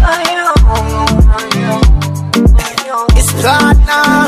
It's platinum.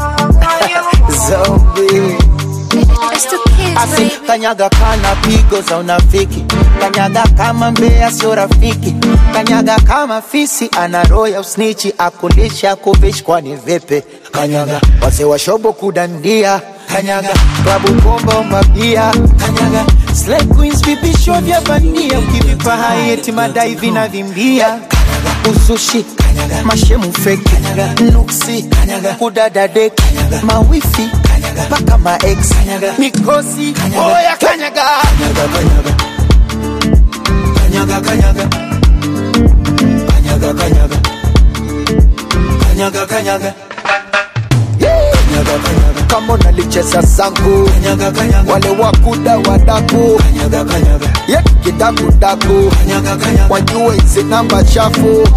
Zombie. It's the kids, Asi baby. kanyaga kana pigo za unafiki, kanyaga kama mbea sio rafiki, kanyaga kama fisi ana roho ya usnichi, akulisha kuvishi kwani vipi? Kanyaga wazee wa shobo kudandia, kanyaga klabu bomba mabia, kanyaga slay queens vipisho vya bandia, ukivipa hai eti madai vinavimbia uzushi kanyaga, mashemu feki kanyaga, nuksi kanyaga, kudada deki kanyaga, mawifi kanyaga, mpaka maex kanyaga, mikosi oya kanyaga kanyaga kanyaga kanyaga kanyaga kanyaga kanyaga kanyaga kanyaga Kanyaga, kanyaga. kama unalicheza zangu kanyaga, kanyaga. wale wakuda wadaku kanyaga, kanyaga. yetu kidakudaku kanyaga, kanyaga. wajue hizi namba chafu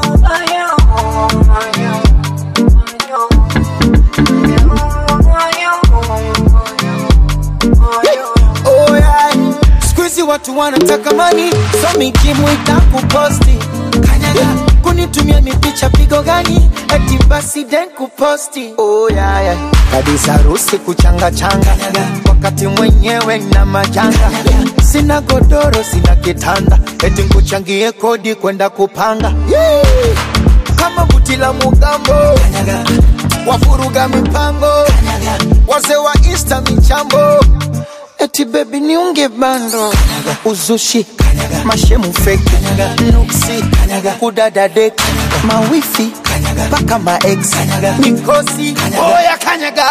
Oh, yeah. Siku hizi watu wanataka mani so mikimu itakuposti kanyaga kunitumia mipicha pigo gani eti basi den kuposti oh, yeah, yeah. kabisa harusi kuchanga changa wakati mwenyewe na majanga sina godoro sina kitanda eti nkuchangie kodi kwenda kupanga yeah. kama buti la mugambo wafuruga mipango wazee wa insta michambo eti bebi niunge bando uzushi mashemu feki nuksi kudada deki mawifi mpaka maex mikosi oya kanyaga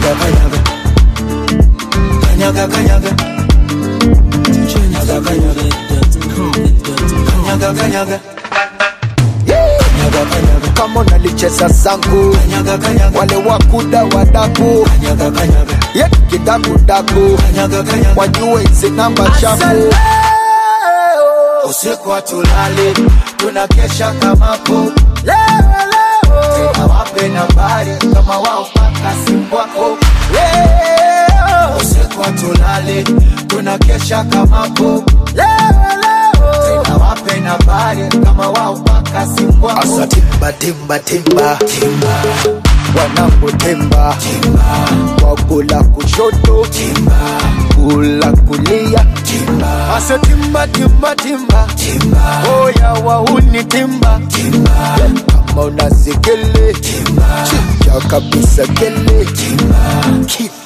kanyaga kanyaga kanyaga kanyaga kanyaga kama unalicheza zangu wale wakuda wadaku yetu kidakudaku wajue hizi namba chafu usiku hatulali tunakesha kamapo tena wape nambari kama wao paka simu wako Leo. usiku hatulali tunakesha kamapo tena wape nambari kama wao paka simu wako asa timba timba timba timba wanangu timba timba wakula kushoto timba kula kulia timba asa timba timba timba timba oya wauni timba timba kama unasikele timba chicha kabisa kele timba